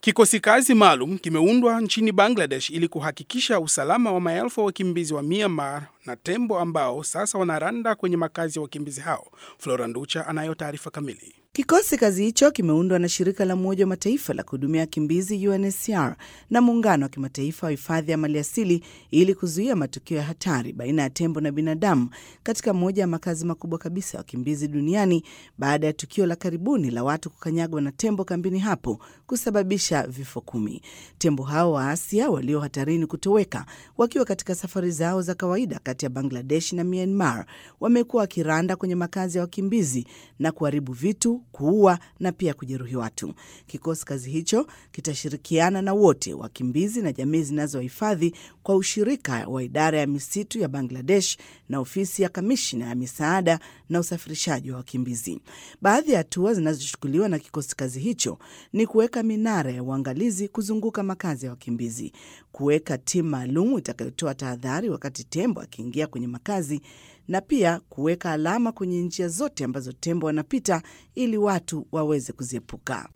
Kikosi kazi maalum kimeundwa nchini Bangladesh ili kuhakikisha usalama wa maelfu ya wakimbizi wa Myanmar na tembo ambao sasa wanaranda kwenye makazi ya wakimbizi hao. Flora Nducha anayo taarifa kamili. Kikosi kazi hicho kimeundwa na shirika la Umoja wa Mataifa la kuhudumia wakimbizi UNHCR na muungano wa kimataifa wa hifadhi ya maliasili ili kuzuia matukio ya hatari baina ya tembo na binadamu katika moja ya makazi makubwa kabisa ya wakimbizi duniani baada ya tukio la karibuni la watu kukanyagwa na tembo kambini hapo kusababisha vifo kumi. Tembo hao wa Asia walio hatarini kutoweka wakiwa katika safari zao za kawaida kati ya Bangladesh na Myanmar wamekuwa wakiranda kwenye makazi ya wakimbizi na kuharibu vitu kuua na pia kujeruhi watu. Kikosi kazi hicho kitashirikiana na wote wakimbizi na jamii zinazohifadhi kwa ushirika wa idara ya misitu ya Bangladesh na ofisi ya kamishna ya misaada na usafirishaji wa wakimbizi. Baadhi ya hatua zinazochukuliwa na kikosi kazi hicho ni kuweka minara ya uangalizi kuzunguka makazi ya wakimbizi, kuweka timu maalum itakayotoa tahadhari wakati tembo akiingia kwenye makazi na pia kuweka alama kwenye njia zote ambazo tembo wanapita ili watu waweze kuziepuka.